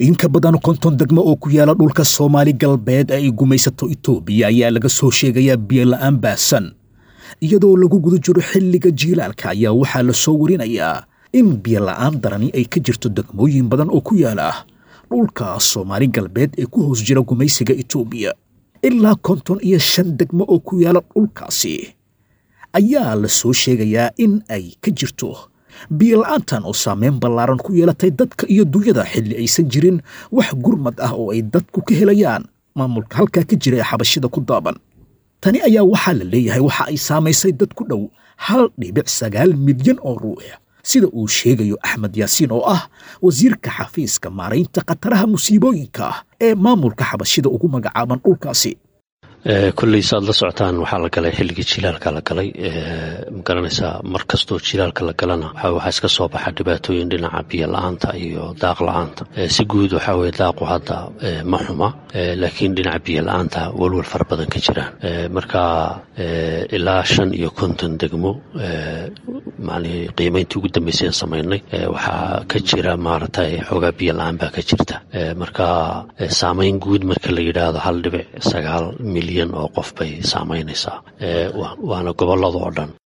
in ka badan konton degmo oo ku yaala dhulka soomaali galbeed ee ay gumaysato itoobiya ayaa laga soo sheegayaa biyola'aan baahsan iyadoo lagu guda jiro xilliga jiilaalka ayaa waxaa la soo warinayaa in biyola'aan darani ay ka jirto degmooyin badan oo ku yaala dhulka soomaali galbeed ee ku hoos jira gumaysiga itoobiya ilaa konton iyo shan degmo oo ku yaala dhulkaasi ayaa la soo sheegayaa in ay ka jirto biyola'aantan oo saameyn ballaaran ku yeelatay dadka iyo dunyada xilli aysan jirin wax gurmad ah oo ay dadku ka helayaan maamulka halkaa ka jira ee xabashida ku daaban tani ayaa waxaa la leeyahay waxa ay saamaysay dad ku dhow hal dhibic sagaal milyan oo ruux sida uu sheegayo axmed yaasiin oo ah wasiirka xafiiska maaraynta khataraha musiibooyinka ee maamulka xabashida ugu magacaaban dhulkaasi kolley saad la socotaan waxaa la galay xilligii jilaalka la galay magaranaysaa mar kastoo jilaalka la galana waxaa iska soo baxa dhibaatooyin dhinaca biyo la-aanta iyo daaq la-aanta si guud waxaa weye daaqu hadda ma xuma laakiin dhinaca biyo la-aanta walwal fara badan ka jiraan marka ilaa shan iyo konton degmo macnihii qiimayntii ugu dambeysay aan samaynay waxaa ka jira maaragtay xoogaa biyo la-aan baa ka jirta marka saamayn guud marka la yidhaahdo hal dhibic sagaal milyan oo qof bay saamaynaysaa waana gobolada oo dhan